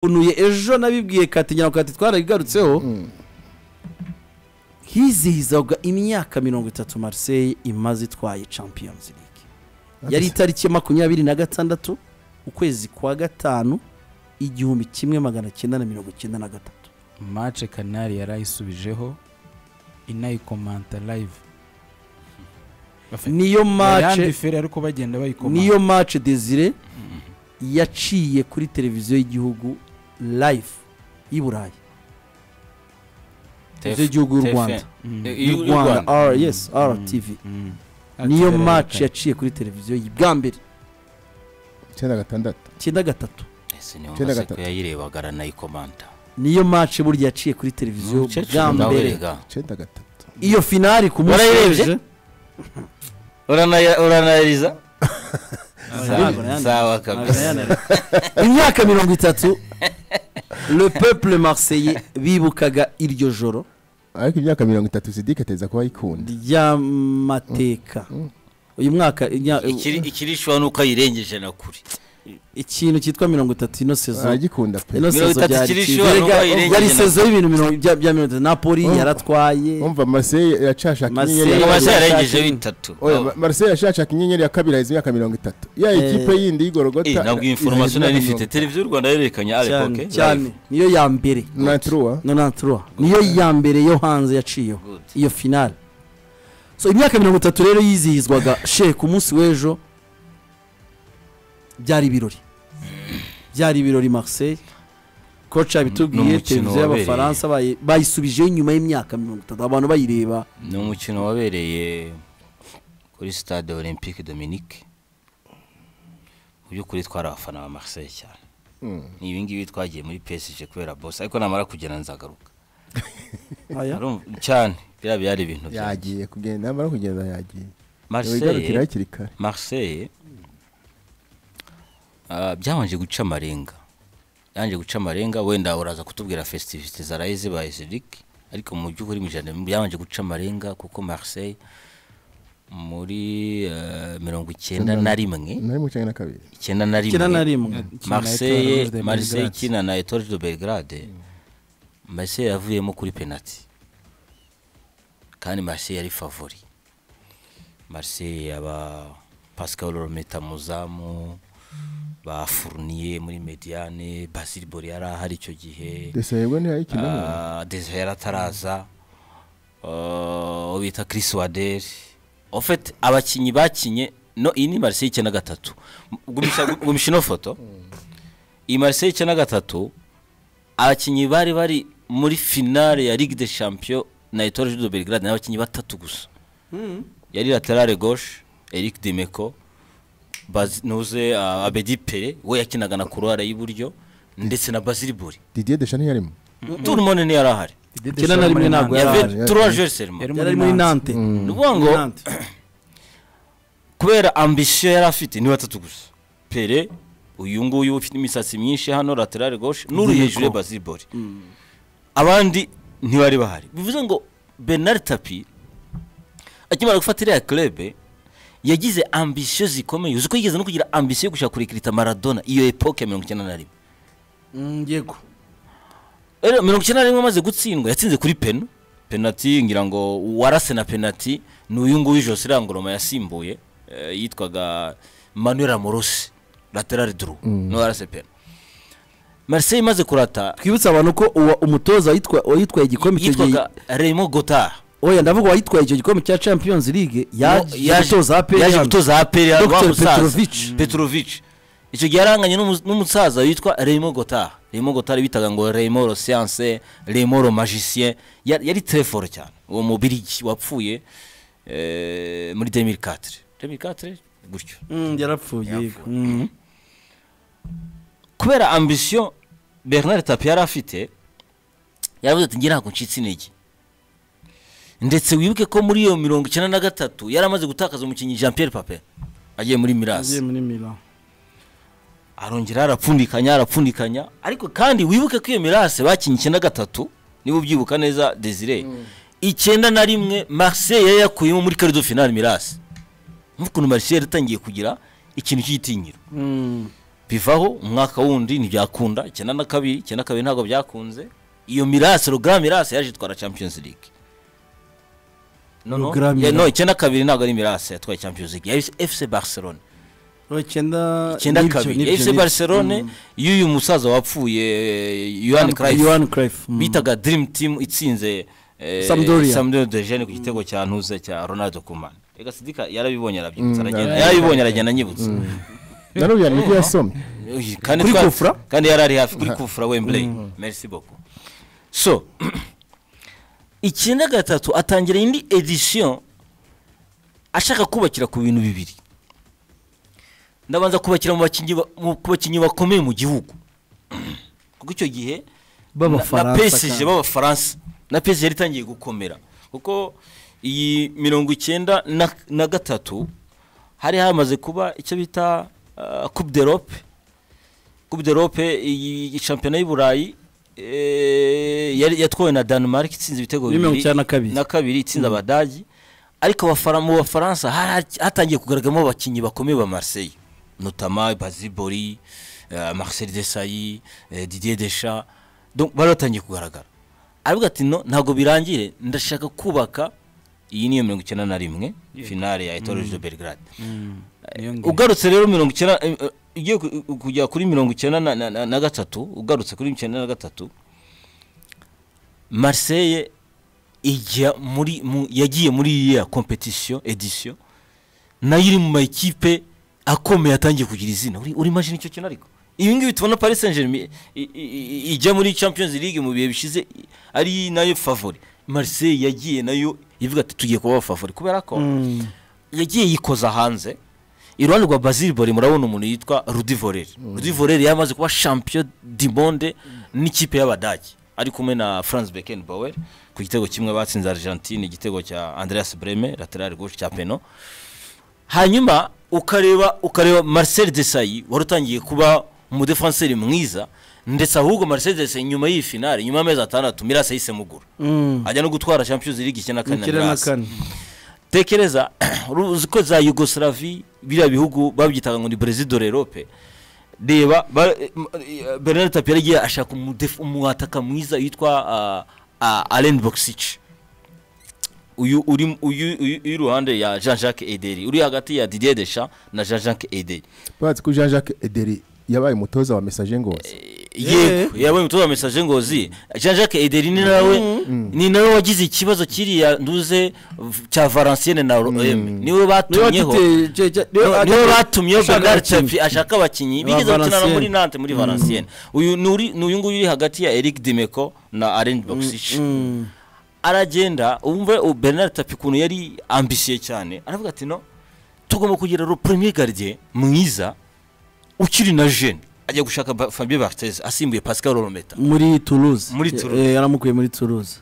unuye ejo nabibwiye katinyaho kati twarabigarutseho hizihizaga imyaka mirongo itatu Marseille imaze itwaye Champions League yari itariki ya makumyabiri na gatandatu ukwezi kwa gatanu igihumbi kimwe magana cyenda na mirongo icyenda na gatatu mace kanari yarayisubijeho inayikomanta live niyo mace yandifere ariko bagenda bayikomanta niyo mace desire yaciye kuri televiziyo y'igihugu live y'i burayi televiziyo y'igihugu y'u rwanda y'u rwanda r yes rtv Mm. niyo Ati, mace reka. yaciye kuri televiziyo y'i bwa mbere icyenda gatandatu icyenda gatatu ese niyo Icyenda maseko gatatu. yayirebaga aranayikomanta niyo mace burya yaciye kuri televiziyo bwa Umukecuru nawe mbere rega icyenda gatatu iyo finari ku munsi Warayirebye? w'ejo- Uranaya- uranayariza ntabwo Sawa- nayanariza. sawa kabisa imyaka mirongo itatu le peuple marseille bibukaga iryo joro ariko imyaka mirongo itatu sidike ateza kuba ayikunda ry'amateka uyu mwaka imya- ikiri ikiri shwa nuko ayirengeje na kure ikintu cyitwa mirongo itatu ino sezo aragikunda pe ino Mirongo sezo itatu byari ikiri cyiza. ishuri, Erega, nuko ayirengeje yari na- sezo y'ibintu mirongo bya bya mirongo itatu napoli Urumva- yaratwaye wumva marseille iracashaka Marseille- inyenyeri niyo ya maseko kabiri. yarengeje bitatu Oya, Ma- marseille irashakashaka inyenyeri ya kabiri aheza imyaka mirongo itatu ya Eh, ikipe yindi Eh, y'igorogota nabwo iyi foromasiyo nari ifite televiziyo y'u rwanda yerekanye cyane arekoke cyane niyo ya mbere nanturuwa nonantura niyo ya mbere yo hanze yaciyeho Good. iyo finale so imyaka mirongo itatu rero yizihizwaga she ku munsi w'ejo byari ibirori byari ibirori marseille koca Ni yabitubwiye umukino televiziyo wabereye. y'abafaransa bayi- bayisubijeho nyuma y'imyaka mirongo itatu abantu bayireba ni umukino wabereye kuri stade olympique dominique mu by'ukuri twari abafana ba marseille cyane ni ibingibi twagiye muri psg kubera bose ariko namara kugenda nzagaruka Aya. Urumva? cyane biriya byari ibintu byanjye. yagiye kugenda yamara kugenda yagiye wigarukira marseille hakiri kare marseille ah, byabanje guca amarenga yanje guca amarenga wenda uraza kutubwira festivite zaraye zibaye ziriki ariko mu by'ukuri mu ijana byabanje guca amarenga kuko marseille muri eh, mirongo icyenda na rimwe nari mu cyenda na kabiri icyenda na kera na rimwe rimwe Kina Etoile Rouge marseille de marseille Belgrade. ikina na etoile de belgrade marseille yavuyemo kuri penaliti kandi marseille yari favori marseille yaba pascal rometa muzamu bafuruniye muri mediane basil bori yari ahari icyo gihe desahirwe ntiyayikinamo Ah, Desire ataraza uwo bita Chris Wader ofete abakinnyi bakinye no iyi ni Marseille icyenda gatatu gumisha gumisha ino foto iyi Marseille icyenda gatatu abakinnyi bari bari muri finale ya Ligue des Champions na Etoile de Belgrade ni abakinnyi batatu gusa yari laterale gauche Eric Demeko Baz- nuze ah, Abedi Pere we yakinaga na kurwara y'iburyo ndetse na Basili Buri didier deshani yarimo turumone niyo yari ahari Didede Kera na rimwe Sharma ntabwo Hernandez. yari- yave yari- turuwa jeri serima Yari yari muri nante ni ukuvuga ngo Nante. kubera ambisiyo yari afite ni batatu gusa pere uyu nguyu ufite imisatsi myinshi hano laterale gauche n'uri Ziriko. hejuru ya basibori abandi ntibari bahari bivuze ngo bernard tapi akimara gufata iriya club yagize ambisiyo zikomeye uzi ko yigeze no kugira ambisiyo yo gushaka kurekerita maradona iyo epoke ya mirongo icyenda na rimwe Mm, yego rero mirongo icyenda na rimwe amaze gutsindwa yatsinze kuri peno penati ngira ngo warase na penati ni uyu nguyu jose irangoroma yasimbuye eh, yitwaga manuel amorosi laterale duru niwe warase peno marseille imaze kurata twibutse abantu ko uwa umutoza witwa- wayitwaye igikombe icyo gihe yitwaga remo gotard oya ndavuga uwayitwaye icyo gikombe cya champions league yaje gutoza APR yaje hano. gutoza aperi Dr. Petrovic. petrovic icyo gihe yaranganye n'umu- n'umusaza witwa remo gotard remo gotard bitaga ngo remo lo siyanse remo lo magicien Ya- yari teleforo cyane uwo mubirigi wapfuye eh, muri 2004 2004 gutyo Mm, yarapfuye yego. Mm. kubera ambisiyo bernard tapi yari afite yaravuze ati ngira ntabwo ncitse intege ndetse wibuke ko muri iyo mirongo icyenda na gatatu yari amaze gutakaza umukinnyi jean pierre pape agiye muri Yagiye mirasi muri Milan. arongera arapfundikanya arapfundikanya ariko kandi wibuke ko iyo mirasi bakinnye icyenda gatatu niba ubyibuka neza desire icyenda na rimwe marseille yari yakuyemo muri karido finali mirasi nk'ukuntu marseille yari itangiye kugira ikintu cy'igitinyiro bivaho umwaka wundi ntibyakunda icyenda na kabiri icyenda na kabiri ntabwo byakunze iyo mirasi rugara mirasi yaje itwara champions league noneho Rugara yeah, Mirasi. no icyenda kabiri ntabwo ari mirasi yatwaye champions league yari fc barcelona icyenda icyenda n'ibyo, kabiri n'ibyo, fc n'ibyo. barcelone Mm. y'uyu musaza wapfuye yohani craif Johan Cruyff, mm. bitaga dream team itsinze eh, Sampdoria. Sampdoria de Gene ku gitego cya ntuze cya Ronaldo Koeman reka sidika yarabibonye arabyibutsa Mm, aragenda yeah. yarabibonye aragenda anyibutsa nanubu yari nibyo yasomye Uy, kandi Kuri twa- Kufra? kandi yari ari hafi kuri kufura Wembley merci beaucoup so icyenda gatatu atangira indi edition ashaka kubakira ku bintu bibiri ndabanza kubakira mu bakinnyi ba- mu bakinnyi bakomeye mu gihugu kuko icyo gihe B'Abafaransa na PSG kandi. b'abafaransa na PSG yari itangiye gukomera kuko iyi mirongo icyenda na- na gatatu hari hamaze kuba icyo bita ah, coupe d'Europe coupe d'Europe iyi shampiyona y'u Burayi eh, yari- yatwawe na Denmark itsinze ibitego Muri mirongo icyenda na kabiri. na kabiri itsinze abadage ariko abafara- mu bafaransa hari- hatangiye kugaragaramo abakinnyi bakomeye ba Marseille notama bazibori eh, Marcel Desailly eh, Didier Deschamps Donc, bari batangiye kugaragara aravuga ati no ntabwo birangire ndashaka kubaka iyi niyo mirongo icyenda na rimwe finale ya Etoile de Belgrade niyo ngiyo. ugarutse rero mirongo icyenda eh, eh, ugiye ku- ku- kujya kuri mirongo icyenda na- na- na- na gatatu ugarutse kuri mirongo icyenda na gatatu Marseille ijya muri mu, yagiye muri ya competition edition nayo iri mu makipe akomeye atangiye kugira izina uri uri imagine icyo kintu ariko ibi ngibi tubona Paris Saint-Germain i- i- i- ijya muri Champions League mu bihe bishize i- ari nayo favori Marseille yagiye nayo ivuga ati tugiye kuba favori kubera ko Mm. yagiye yikoza hanze iruhande rwa Basile Bori murabona umuntu yitwa Rudi Voller Rudi Voller yamaze kuba champion du monde n'ikipe y'Abadage ari kumwe na Franz Beckenbauer ku gitego kimwe batsinze Argentine igitego cya Andreas Breme lateral gauche cya peno hanyuma ukareba ukareba Marcel Desailly wari utangiye kuba umudefenseri mwiza ndetse ahubwo Marcel Desailly nyuma y'iyi finale nyuma y'amezi atandatu Mirasa yisemugura Mm. ajya no gutwara Champions League icyenda na kane na Icyenda na Mirasi kane. tekereza uzi ko za yugoslavie biriya bihugu babyitaga ngo ni brezil de l'europe reba ba- eh, m- eh, bernard tapi yari agiye ashaka umudef- umwataka mwiza yitwa ah, ah, alen boxic uyu uri uyu uyu- uri iruhande ya jean jacques ederi uri hagati ya didier deschamps na jean jacques ederi bazi ko jean jacques ederi yabaye umutoza wa mesaje ngozi yego yabonye umutoza wa mesaje ngozi jean jacques ederi ni nawe ni nawe wagize ikibazo kiriya nduze v- cya valenciennes na rome niwe Niwe batumyeho watite- je- je- niwe niwe niwe watite- batumyeho ushaka Bernard abakinnyi. Tapie ashaka abakinnyi Ba bigeze gukinana muri Valenciennes. Nantes muri Valenciennes uyu ni uri- ni uyu nguyu uri hagati ya Eric Dimeco na Alain Boxic Mm. aragenda wumve u- Bernard Tapie ukuntu yari ambisiye cyane aravuga ati no tugomba kugira ro premier gardien mwiza ukiri na jeune ajya gushaka Ba- Fabien Barthez asimbuye Pascal Olometa muri toulouse Muri Toulouse. Eh, yaramukuye muri toulouse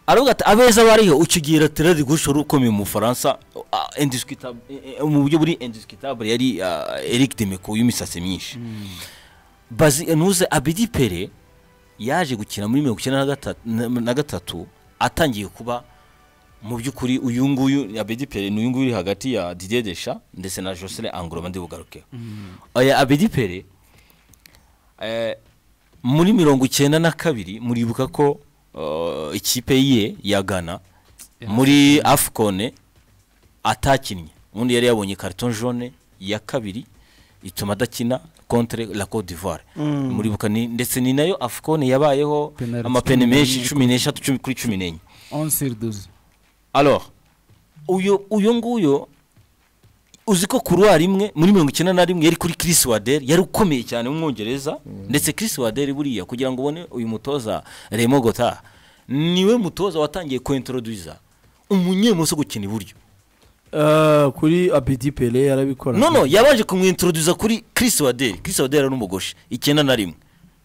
aravuga ati abeza bariho ukigira terari gushora ukomeye mu Faransa ah, indiscutable eh, eh, mu buryo buri indiscutable yari ah, Eric Dimeco y'imisatsi myinshi bazi ntuze abidi pere yaje gukina muri mirongo icyenda na gatatu- na- na gatatu atangiye kuba mu by'ukuri uyu nguyu abedi pere ni uyu nguyu uri hagati ya didier desha ndetse na josele anguroma ndibugarukeho aya abedi pere eh, muri mirongo icyenda na kabiri muribuka ko eh, ikipe ye ya ghana muri afcone atakinnye ubundi yari yabonye karito jone ya kabiri ituma adakina contre la Côte d'Ivoire muribuka ni- ndetse ni nayo afcone yabayeho Penalty amapene cumi menshi n'enye. cumi n'eshatu cumi- kuri cumi n'enye onse duze alors uyu uyu nguyu uzi ko kuruwari imwe muri mirongo icyenda na rimwe yari kuri Chris Wader yari ukomeye cyane w'umwongereza ndetse Chris Wader buriya kugira ngo ubone uyu mutoza Remo Gota niwe mutoza watangiye kuintroduza umunyemoso gukina iburyo Eh, kuri abedi pele yarabikora nono yabaje kumwintroduza kuri Chris Wader Chris Wader ari umugoshe icyenda na rimwe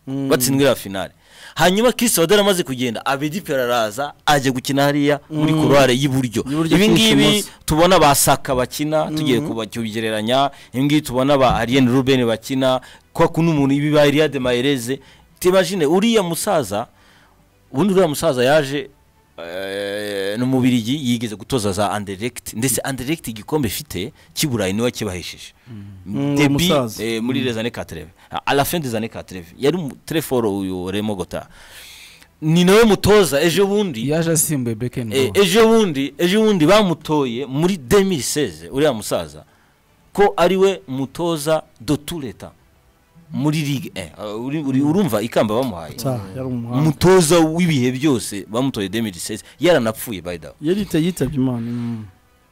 batsindwa iriya finale hanyuma Chris Wader amaze kugenda Abedi Pera araza ajya gukina hariya muri kurware y'iburyo Y'iburyo ibi kurusha ngibi imoso. tubona ba Saka bakina tugiye kuba- kubigereranya ibi ngibi tubona ba Arien Ruben bakina kwa kuno umuntu ibi ba Eliade Mahereze tibajine uriya musaza ubundi uriya musaza yaje eh, n'umubirigi yigeze gutoza za anderegiti ndetse anderegiti igikombe ifite cy'iburayi niwe kibahesheje Mm, debi umusaza. eh, muri les années 80 à la fin des années 80 yari mu- très fort uyu Remo Gota ni nawe mutoza ejo bundi yaje asimbuye bekeni Eh, ejo bundi ejo bundi bamutoye muri 2016 uriya musaza ko ari we mutoza de tout leta muri ligue 1 Uh, uri- uri- urumva ikamba bamuhaye yari umuhanga umutoza w'ibihe byose bamutoye 2016 yaranapfuye by the way yari yita- yitabye imana mm.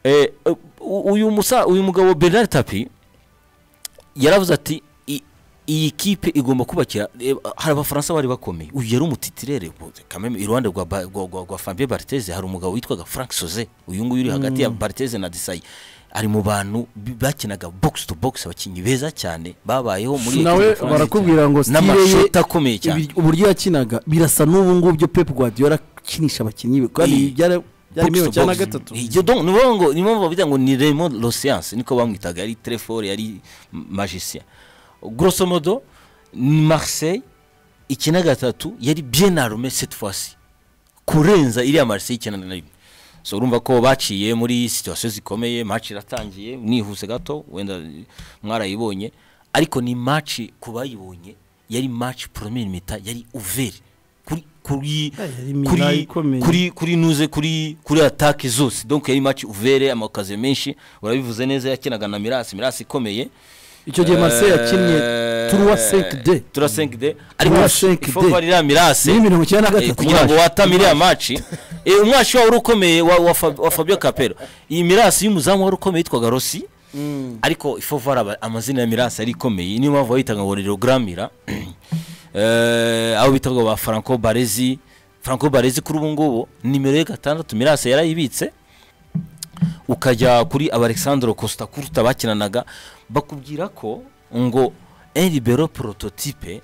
Eh, eh, u- uyu musa uyu mugabo Bernard Tapi yaravuze ati "I- iyi kipe igomba kubakira eh, hari abafaransa bari bakomeye uyu yari umutitirere bu- kameme iruhande rwa Ba- rwa- rwa rwa Fabien Barthez hari umugabo witwaga Frank Soze uyu nguyu uri hagati ya Barthez na Desailly ari mu bantu bi- bakinaga box to box abakinnyi beza cyane babayeho muri nawe leta y'u Bufaransa barakubwira ngo cyane. style ye n'amashoti akomeye cyane ibir- uburyo yakinaga birasa n'ubu ngubu byo Pep Guardiola akinisha abakinnyi be kandi Eh, byara- byari Box to mirongo icyenda na box. gatatu Iryo donc, ni ngombwa ngo- ni ngombwa bavuga ngo ni Raymond Losiance niko bamwitaga yari très fort yari magicien grosso modo ni Marseille ikina gatatu yari bien armé cette fois-ci kurenza iriya Marseille ikina na rimwe so urumva ko baciye muri situation zikomeye match iratangiye nihuse gato wenda mwarayibonye ariko ni match ku bayibonye yari match première mita yari ouvert kuri kuri Eh, yari mina kuri ikomeye. kuri kuri nuze kuri kuri atake zose donc yari match ouvert amakaze menshi urabivuze neza yakinaga na Mirasi Mirasi ikomeye icyo gihe Marseille yakinnye Eh, Trois cinq D. Trois cinq D ariko Trois cinq ifo D. barira Mirasi ni mirongo icyenda na Eh, gatatu kugira ngo watame iriya maci umwashi wawe wari ukomeye wa, wa, Fa- wa fabio capero iyi mirasi y'umuzamu wari ukomeye yitwaga rossi ariko ifovara amazina ya mirasi yari ikomeye niyo mpamvu bayitaga ngo ni roguramira Eh, abo bitaga ba franco barezi franco barezi kuri ubu ngubu nimero ye gatandatu mirasi yarayibitse ukajya kuri alexandre costa kuruta bakinanaga bakubwira ko ngo enribero prototype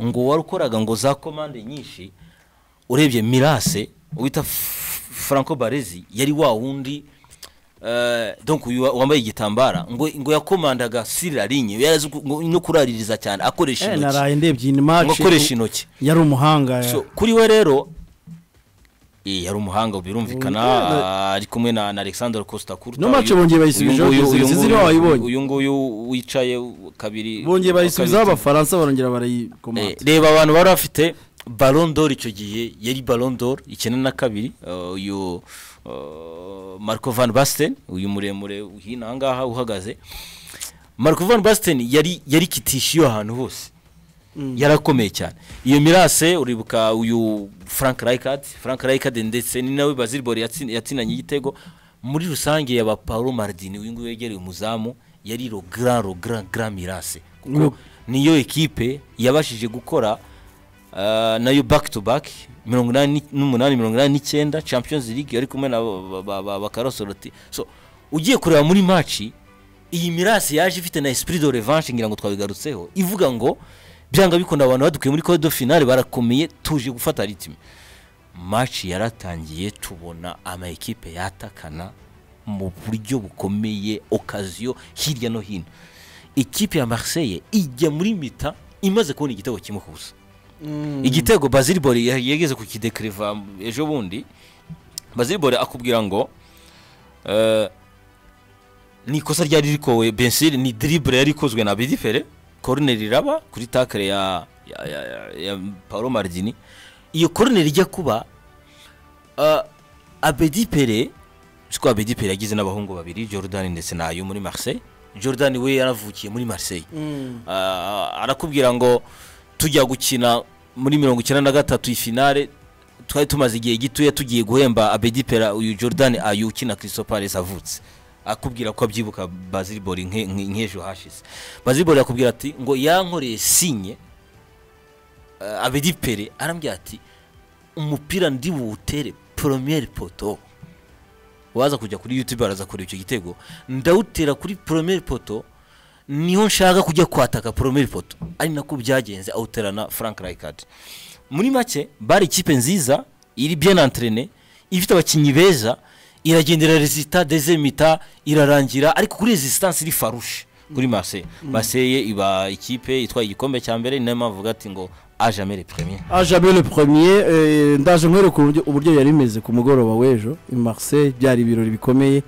ngo wari ukoraga ngo za komande nyinshi urebye mirase wita F- franco barezi yari wa wundi eh, donc uyu wa- wambaye igitambara ngo ngo yakomandaga siri la ligne yarazi ku- ngo- no kuraririza cyane akoresha Eh, intoki naraye ndebye iyi ngo match akoresha intoki yari umuhanga so kuri we rero eh, yari umuhanga birumvikana Mm, ah, ari kumwe na na alexander costa kurta No match bongeye bayisubijeho, izi ziriho wayibonye. uyu nguyu wicaye kabiri bongeye wa kabiri. bayisubizaho abafaransa barongera Eh, barayikomata reba abantu bari bafite Ballon d'Or icyo gihe yari Ballon d'Or icyenda na kabiri eh, uyu eh, Marco van Basten uyu muremure hino aha ngaha uhagaze Marco van Basten yari yari kitishi iyo ahantu hose yarakomeye cyane iyo mirase uribuka uyu Frank Rijkaard Frank Rijkaard ndetse ni nawe Basile Boli yatsin- yatsinanye igitego muri rusange yaba Paolo Maldini uyu nguyu yegereye umuzamu yari le grand le grand grand mirase Ngo- kuko niyo ekipe yabashije gukora ah, nayo back to back mirongo inani ni- n'umunani mirongo inani n'icyenda champions league yari kumwe na ba- ba- ba- bakarosoroti so ugiye kureba muri maci iyi mirasi yaje ifite na esprit de revanche ngira ngo twabigarutseho ivuga ngo byanga bikunda abantu badukuye muri code finale barakomeye tuje gufata ritime maci yaratangiye tubona ama ekipe yatakana mu buryo bukomeye okaziyo hirya no hino ikipe ya Marseille ijya muri mita imaze kubona igitego kimwe ku busa igitego Basile Boli ya- yageze ku kidekiriva ejo bundi Basile Boli akubwira ngo eh, ni ikosa ryari rikowe Bensir ni dribble yari ikozwe na Bidipere corner iraba kuri tackle ya ya, ya, ya, ya Paolo Maldini iyo corner ijya kuba uh, Abedi Pere siko Abedi Pere yagize n'abahungu babiri Jordan ndetse na Ayew muri Marseille Jordan we yaravukiye muri Marseille Ah, arakubwira ngo tujya gukina muri mirongo icyenda na gatatu ifinale twari tumaze igihe gitoya tugiye guhemba Abedi Pera uyu Jordan ayu ukina Crystal Palace avutse akubwira ko abyibuka Basile Boli nke- nke- nk'ejo hashize Basile Boli akubwira ati ngo yankoreye sinye uh, Abedi Pere arambwira ati umupira ndi buwutere premier poto waza kujya kuri youtube araza kureba icyo gitego ndawutera kuri premier poto niho nshaka kujya kwataka premier poto ari nako byagenze awuterana frank Rijkaard muri make bari ikipe nziza iri bien entraînée ifite abakinnyi beza iragendera resita dezemita irarangira ariko kuri resistance iri farushe kuri Marseille Marseille iba ikipe itwaye igikombe cya mbere ni nayo mpamvu bavuga ati ngo ajamere premier ajame le premier eh, ndaje nkwereka uburyo uburyo yari imeze ku mugoroba w'ejo i marseille byari ibirori bikomeye